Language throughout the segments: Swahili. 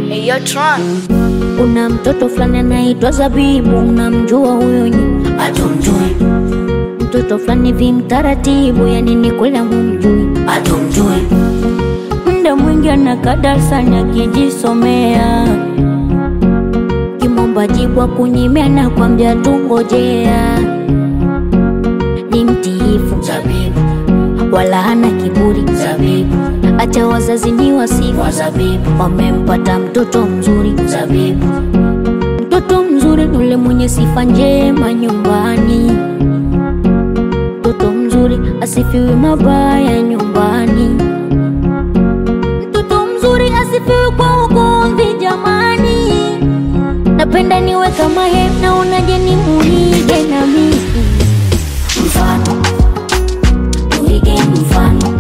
Hey, yo, Tron. Kuna mtoto fulani anaitwa Zabibu, unamjua huyo nyi? Hatumjui, Mtoto fulani vi mtaratibu, yani ni kweli mumjui. hatumjui, Muda mwingi anakaa darasani akijisomea, kimomba jibu akunyimia na kwambia tungojea. Ni mtiifu zabibu, wala hana kiburi, zabibu, acha wazazi ni wasifu, wa zabibu, wamempata mtoto mzuri. zabibu, Mtoto mzuri ni ule mwenye sifa njema nyumbani. Mtoto mzuri asifiwi mabaya nyumbani. Mtoto mzuri asifiwi kwa ugomvi jamani. Napenda niwe kama yeye, naonaje ni muige na mimi. mfano, tuige mfano,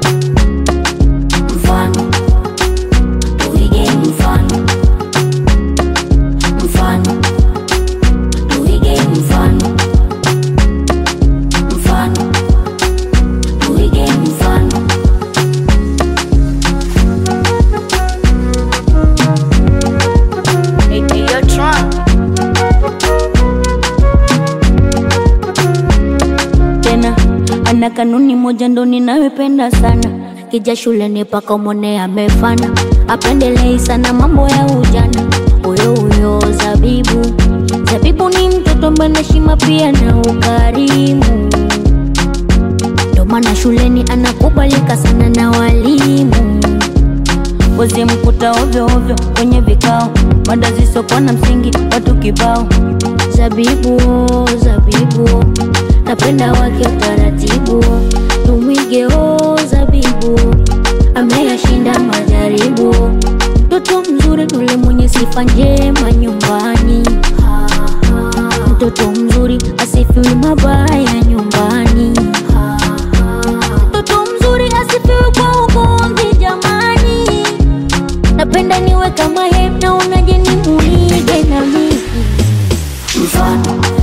mfano, tuige mfano, mfano, tuige mfano, mfano, tuige mfano. Hey, hey, yo, Tron. tena ana kanuni moja ndo ninayopenda sana kija shuleni paka umone amefana apendelei sana mambo ya ujana huyo huyo zabibu zabibu ni mtoto mwenye heshima pia na ukarimu ndo maana shuleni anakubalika sana na walimu wezi mkuta ovyo ovyo kwenye vikao mada zisokuwa na msingi watu kibao zabibu zabibu napenda wake utaratibu tumwige o zabibu ameyashinda majaribu mtoto mzuri nule mwenye sifa njema nyumbani mtoto mzuri asifiwi mabaya nyumbani mtoto mzuri asifiwi kwa ugomvi jamani napenda niwe kama yeye naonaje ni muige na mimi mfano